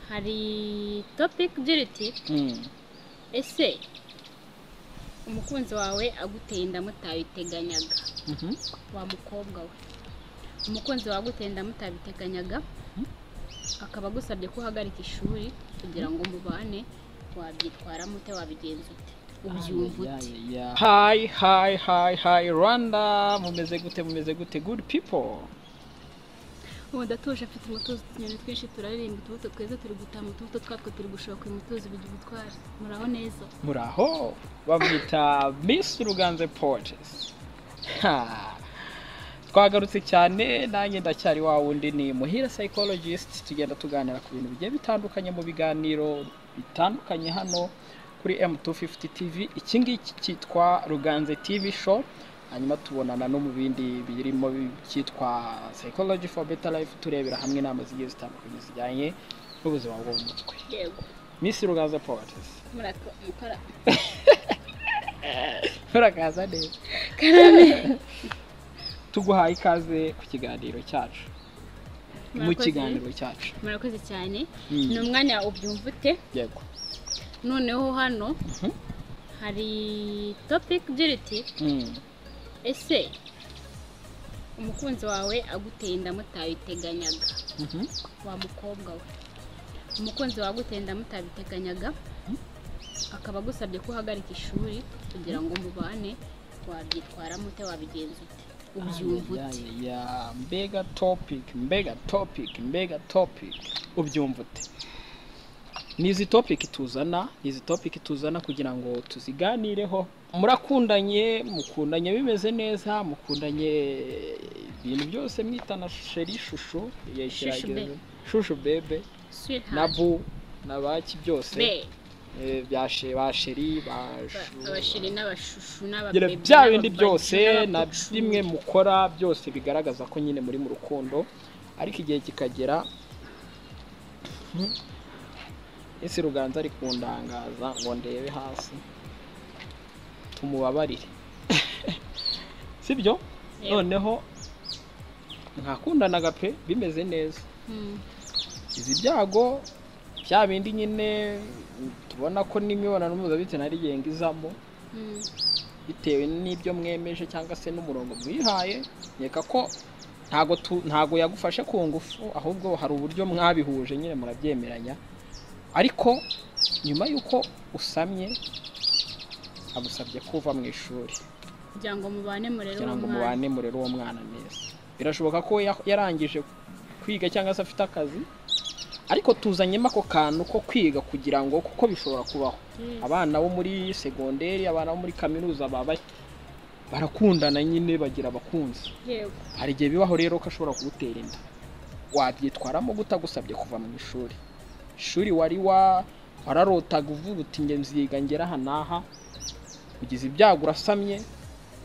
hari topic igira iti ese umukunzi wawe aguteye inda mutabiteganyaga wa mukobwa we umukunzi wawe aguteye inda mutabiteganyaga akaba agusabye ko uhagarika ishuri kugira ngo mubane wabyitwaramo ute wabigenza ute ubyumva ute hayi hayi hayi hayi rwanda mumeze gute mumeze gute good people ubu ndatuje mfite umutuzo utunyoni twinshi turaririmba utubuto twiza turi gutaha utubuto twatwo turi gushoka umutuzo bigira ubutwari muraho neza muraho bamwita miss ruganze porges twagarutse cyane nanjye ndacyari wa wundi ni muhira psychologist tugenda tuganira ku bintu bigiye bitandukanye mu biganiro bitandukanye hano kuri M250 TV iki ngiki cyitwa Ruganze TV show hanyuma tubonana no mu bindi birimo cyitwa Psychology for Better Life turebera hamwe inama zigiye zitandukanye zijyanye n'ubuzima bwo mu mutwe yego Miss Ruganze Poetess murakora murakaza neza tuguhaye ikaze ku kiganiro cyacu mu Murakoze. kiganiro cyacu murakoze cyane Mm. ni umwanya ubyumva ute yego noneho hano Mhm. hari topic igira iti Mm. ese umukunzi wawe aguteye inda mutabiteganyaga Mhm. wa mukobwa we umukunzi wawe aguteye inda mutabiteganyaga akaba agusabye ko uhagarika ishuri kugira ngo mubane wabyitwaramo ute wabigenza ute ubyumva ute Ya, ya, mbega topic mbega topic mbega topic ubyumva ute ni izi topic tuzana ni izi topic tuzana kugira ngo tuziganireho murakundanye mukundanye bimeze neza mukundanye ibintu byose mwitana sheri shushu yashyira- Shushu bebe. shushu bebe na Sweetheart. bu na baki byose Be. eh, bya she- ba sheri ba shu- abashiri n'abashushu Gira n'ababebi bya bindi n'ababaji, byose na n'abakucu. bimwe mukora byose bigaragaza ko nyine muri mu rukundo ariko igihe kikagera Hmm. ese ruganza ari kundangaza ngo ndebe hasi tumubabarire sibyo Yego. noneho mwakundanaga pe bimeze neza Mm. izi byago bya bindi nyine tubona ko n'imibonano mpuzabitsina ari igenga izamo Mm. bitewe n'ibyo mwemeje cyangwa se n'umurongo mwihaye nkeka ko ntago tu- ntago yagufashe ku ngufu ahubwo hari uburyo mwabihuje nyine murabyemeranya ariko nyuma y'uko usamye agusabye kuva mu ishuri kugira ngo mubane murere kugira ngo mwana mubane murere uwo mwana neza birashoboka ko ya- yarangije kwiga cyangwa se afite akazi ariko tuzanyemo ako kantu ko kwiga kugira ngo kuko bishobora kubaho Yes. abana bo muri segonderi abana bo muri kaminuza baba barakundana nyine bagira abakunzi yego hari igihe bibaho rero ko ashobora kugutera inda wabyitwaramo gutagusabye kuva mu ishuri ishuri wari wa wararotaga uvuga uti nge nziga ngera aha n'aha ugize ibyago urasamye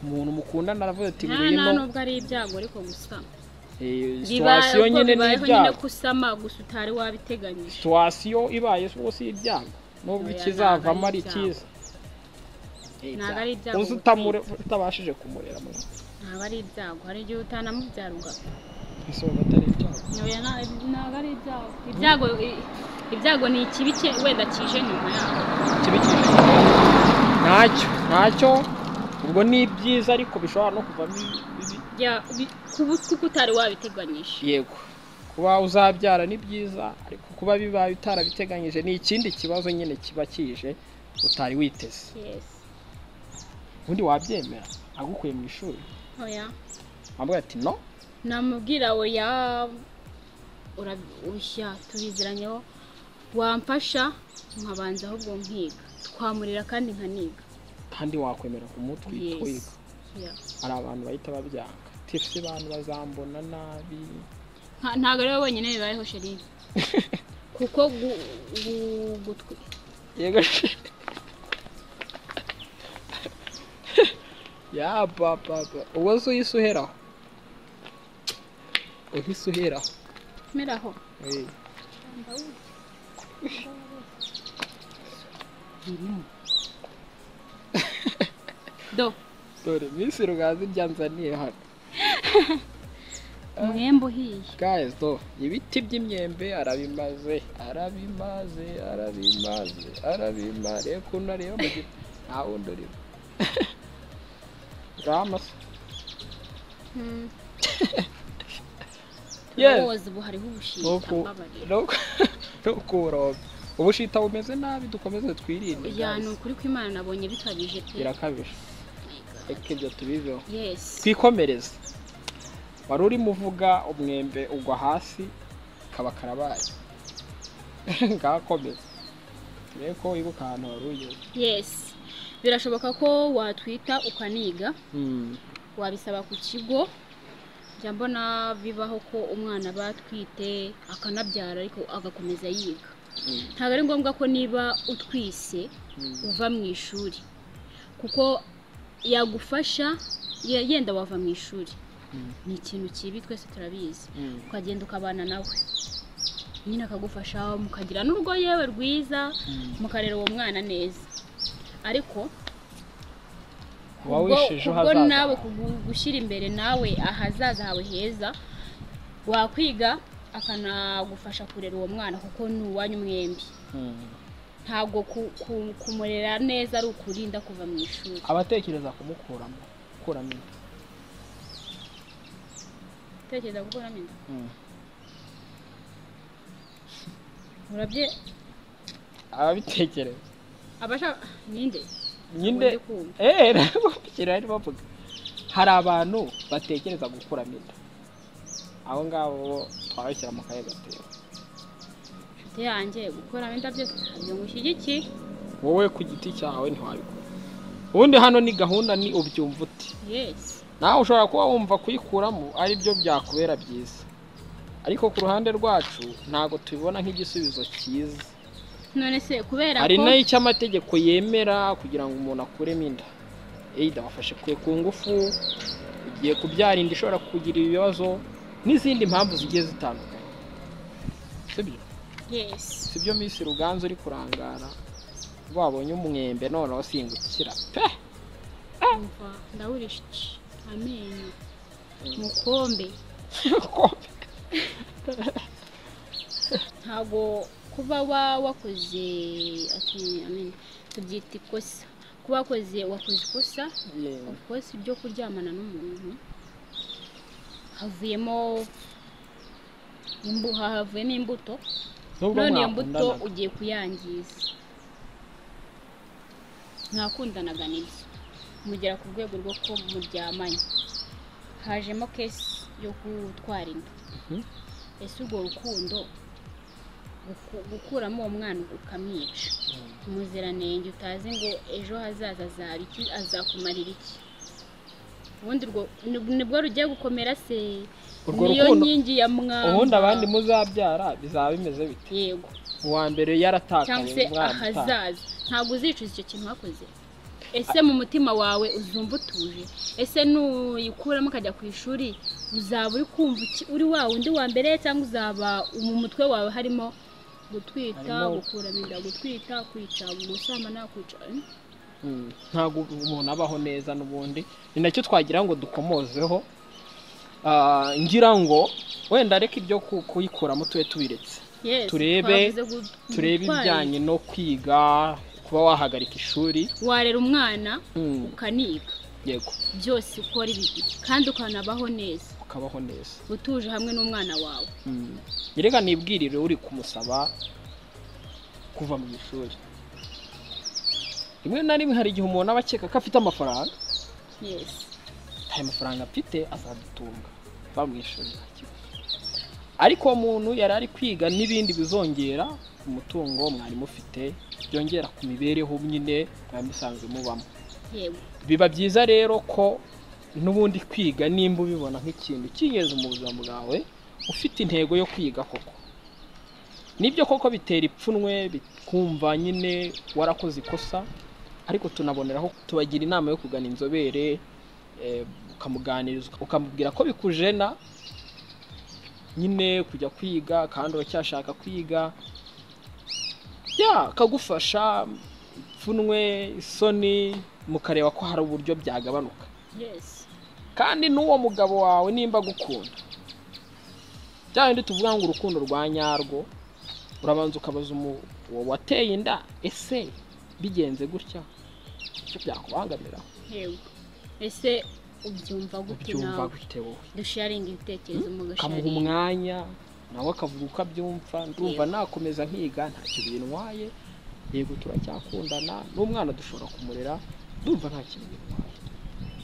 umuntu mukundana aravuga ati nta ngwino nta nubwo ari ibyago ariko gusa eh, biba situwasiyo uko nyine ni bibayeho nyine ibyago kusama gusa utari wabiteganyije situwasiyo ibaye rwose ibyago nubwo Oya, ikizavamo ntabwo ari ari ibyago. cyiza Eh, Ntabwo ari ibyago uzi utamure- utabashije kumurera mwana. ntabwo ari ibyago hari igihe utanamubyara ugapfa ese wumva atari ibyago Oya, nta- ntabwo ari ibyago ibyago i- ibyago ni ikibi cye wenda kije nyuma yaho kibi kibi ntacyo ntacyo ubwo ni byiza ariko bishobora no kuvamo ibibi Ya- bi- kubu- kuko utari wabiteganyije yego kuba uzabyara ni byiza ariko kuba bibaye utarabiteganyije ni ikindi kibazo nyine kiba kije utari witeze yes ubundi wabyemera agukuye mu ishuri oya wambaye ati no namubwira oya ura- ushya tubiziranyeho wamfasha nkabanza ahubwo nkiga twamurira kandi nkaniga kandi wakwemera kumutwitwiga Yes. Yeah. hari abantu bahita babyanga tifuse abantu bazambona nabi Nta- ntabwo ari wowe wenyine bibayeho sherine kuko gu- gu- gutwi- yego she ya papa ubwo se uhise uheraho uhise uheraho meraho Eh, do dore minsi rugazi ryanzaniye hano umwembe uhiye guys do ibiti by'imyembe arabimaze arabimaze arabimaze arabima reba ukuntu areba mu giti nta wundi urimo ramasi Yes. ubuzi buhariho ubushita Nuku- mbabarira nuku- nukuroga ubushita bumeze nabi dukomeze twirinde ya ni guys. ukuri kw'imana nabonye bikabije pe birakabije reka ibyo tubiveho yesi twikomereze wari urimo uvuga umwembe ugwa hasi kaba karabaye ngakomeza turebe ko wibuka ahantu wari ugeze yesi birashoboka ko watwita ukaniga Mm. wabisaba ku kigo njya mbona bibaho ko umwana batwite akanabyara ariko agakomeza yiga Mm. ntabwo ari ngombwa ko niba utwise Mm. uva mu ishuri kuko yagufasha ye- yenda wava mu ishuri Mm. ni ikintu kibi twese turabizi Mm. ukagenda ukabana nawe nyine akagufasha mukagira n'urugo yewe rwiza Mm. mukarera uwo mwana neza ariko uba ubwo wisheje ubwo ejo hazaza nawe kugu- gushyira imbere nawe ahazaza hawe heza wakwiga akanagufasha kurera uwo mwana kuko ni uwanyu mwembi Mm. ntabwo ku- ku- kumurera neza ari ukurinda kuva mu ishuri abatekereza kumukuramo gukuramo inda tekereza gukora neza Mm. urabye ababitekereza abashaka ninde nyine Ubundi kumva. eee nabwo ari bavuga hari abantu batekereza gukuramo inda abo ngabo bo twabashyira mu kahe gatera inshuti yanjye gukuramo indabyo ntabyo ngushyigiki wowe ku giti cyawe ntiwabikora ubundi hano ni gahunda ni ubyumva uti yesi nawe ushobora kuba wumva kuyikuramo ari byo byakubera byiza ariko ku ruhande rwacu ntabwo tubibona nk'igisubizo cyiza none se kubera hari ko n'icyo amategeko yemera kugira ngo umuntu akuremo inda eyida wafashe kwe ku ngufu ugiye kubyara inda ishobora kugira ibibazo n'izindi mpamvu zigiye zitandukanye sibyo yesi si byo minsi ruganzu uri kurangara wabonye umwembe noneho singukira pe umva ndawurisha amenyo mukombe Ukombe. ntabwo kuba wa wakoze ati- amenyo tubyita ikosa kuba wakoze wakoze ikosa Yeah. kosa ibyo kuryamana n'umuntu havuyemo imbu havuyemo imbuto Nubwo none iyo mbuto mwakundanaga. ugiye kuyangiza mwakundanaga nibyo mugera ku rwego rwo ko muryamanye hajemo kesi yo gutwara inda Mhm. ese urwo rukundo guku- gukuramo uwo mwana ukamwica umuziranenge utazi ngo ejo hazaza azaba iki azakumarira iki ubundi urwo ni- nibwo rugiye gukomera se Urwo niyo rukundo- nkingi ya mwamba ubundi abandi muzabyara bizaba bimeze bite yego uwa mbere cyangwa yaratakaye se umwana utaha. ahazaza ntabwo uzicuza icyo kintu wakoze ese mu mutima wawe uzumva utuje ese nuyikuramo ukajya ku ishuri uzaba uri kumva iki- uri wa undi wa mbere cyangwa uzaba mu mutwe wawe harimo gutwita Harimo- gukuramo inda gutwita kwica gusambana kwica eh? Mm, ntabwo umuntu abaho neza n'ubundi ni nacyo twagira ngo dukomozeho Ah, ngira ngo wenda areke ibyo ku- kuyikuramo tube tubiretse Yes, Turebe- twavuze gu- turebe gutwara ibijyanye no kwiga kuba wahagarika ishuri inda. warera umwana Mm, ukaniga yego byose ukora ibibiri kandi ukanabaho neza ukabaho neza utuje hamwe n'umwana wawe Mm. erega nibwirire uri kumusaba kuva mu ishuri rimwe na rimwe hari igihe umuntu aba akeka ko afite amafaranga yes ayo mafaranga afite azadutunga va mu ishuri nta kibazo. ariko uwo muntu yari ari kwiga n'ibindi bizongera umutungo mwarimu ufite byongera ku mibereho nyine mwari musanzwe mubamo yego biba byiza rero ko n'ubundi kwiga nimba ubibona nk'ikintu cy'ingenzi mu buzima bwawe ufite intego yo kwiga koko nibyo koko bitera ipfunwe bikumva nyine warakoze ikosa ariko tunaboneraho tubagira inama yo kugana inzobere eh, ukamuganiriza ukamubwira ko bikujena nyine kujya kwiga kandi uracyashaka kwiga ya akagufasha ipfunwe isoni mukareba ko hari uburyo byagabanuka yes kandi n'uwo mugabo wawe nimba agukunda bya bindi tuvuga ngo urukundo rwa nyarwo urabanza ukabaza umu- uwo wateye inda ese bigenze gutya icyo byakubangamira yewe ese ubyumva gute ubyumva nawe gute wowe dusharinga ibitekerezo mu ukamuha gasharinga umwanya nawe akavuga uko abyumva ndumva nakomeza nkiga ntacyo bintwaye yego turacyakundana n'umwana dushobora kumurera ndumva nta kintu bintwaye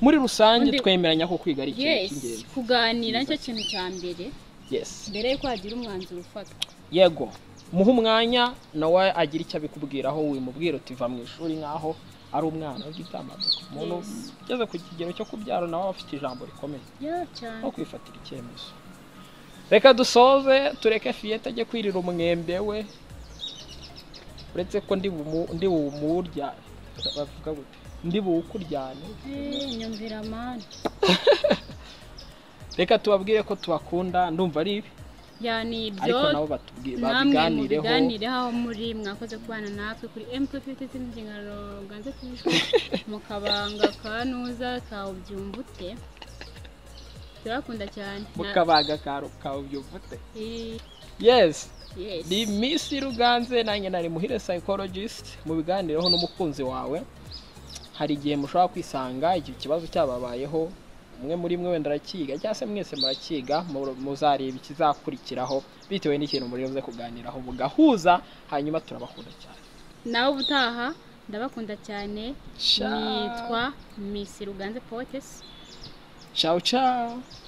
muri rusange Undi- twemeranya ko kwiga ari ikintu yes cy'ingenzi kuganira nicyo kintu cya mbere yes mbere yuko hagira umwanzuro ufatwa yego muhe umwanya nawe agira icyo abikubwiraho wimubwira uti va mu ishuri nk'aho ari umwana w'ibyamamare umuntu Yes. ugeze ku kigero cyo kubyara nawe aba afite ijambo rikomeye ya cyane no kwifatira icyemezo reka dusoze tureke fiyete ajye kwirira umwembe we uretse ko ndi bumu- ndi bumurya bavuga gute ndi buwukuryane Eh, nyumvira mani reka tubabwire ko tubakunda ndumva ari ibi ya ni ibyo ariko nabo batubwi- namwe babiganireho mubiganireho aho muri mwakoze kubana natwe kuri mtpt inshingano ganze kwishwa mu kabanga ka nuza ka ubyumva ute turakunda cyane Na- mukabaga kawe kawe ubyumvute Eh, yesi yes ni Miss Ruganze nanjye nari muhire psychologist mu biganireho n'umukunzi wawe hari igihe mushobora kwisanga igihe ikibazo cyababayeho umwe muri mwe wenda arakiga cyangwa se mwese murakiga mu- muzareba ikizakurikiraho bitewe n'ikintu muribuze kuganiraho mugahuza hanyuma turabakunda cyane nawe ubutaha ndabakunda cyane Ciao. nitwa misi ruganze potes ciao ciao